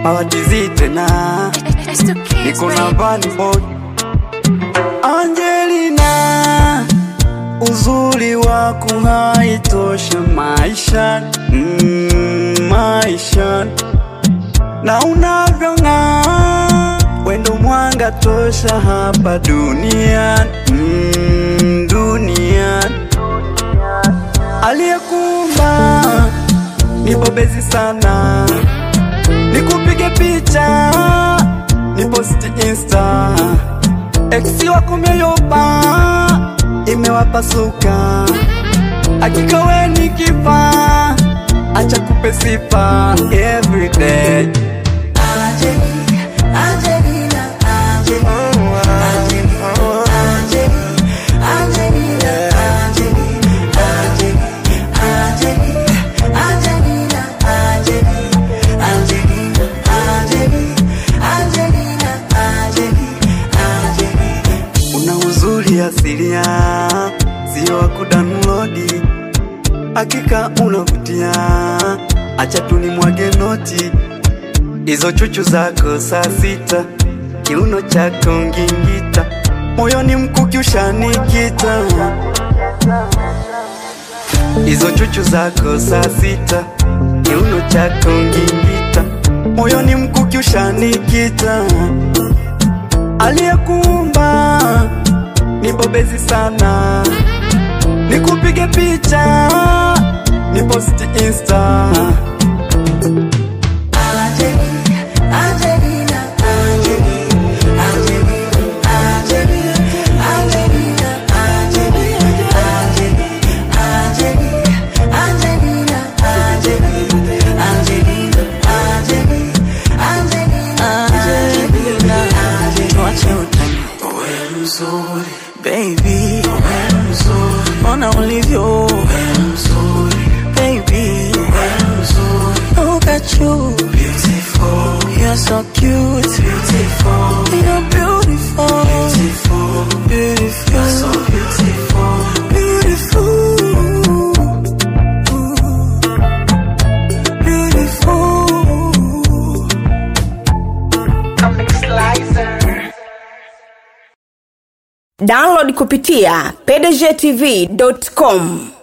hawatizi tena, niko na Vanny Boy Angelina, uzuri wako haitosha maisha mm, maisha na unavyong'aa wendo mwanga tosha hapa duniani mm, duniani aliyekuumba nibobezi sana nikupige picha niposti insta eksi wako mioyopa imewapasuka hakika we ni kifaa acha kupe sifa everyday una uzuri asilia, sio wa kudownload. Hakika unavutia, acha tu nimwage noti. Hizo chuchu zako saa sita, kiuno chako ngingita, moyoni mkuki ushanikita. Hizo chuchu zako saa sita, kiuno chako ngingita, moyoni mkuki ushanikita aliyekuumba ni bobezi sana, nikupige picha niposti insta. tuache utani baby ona ulivyo baby look at you you're so cute you're beautiful beautiful beautiful beautiful download kupitia pdgtv.com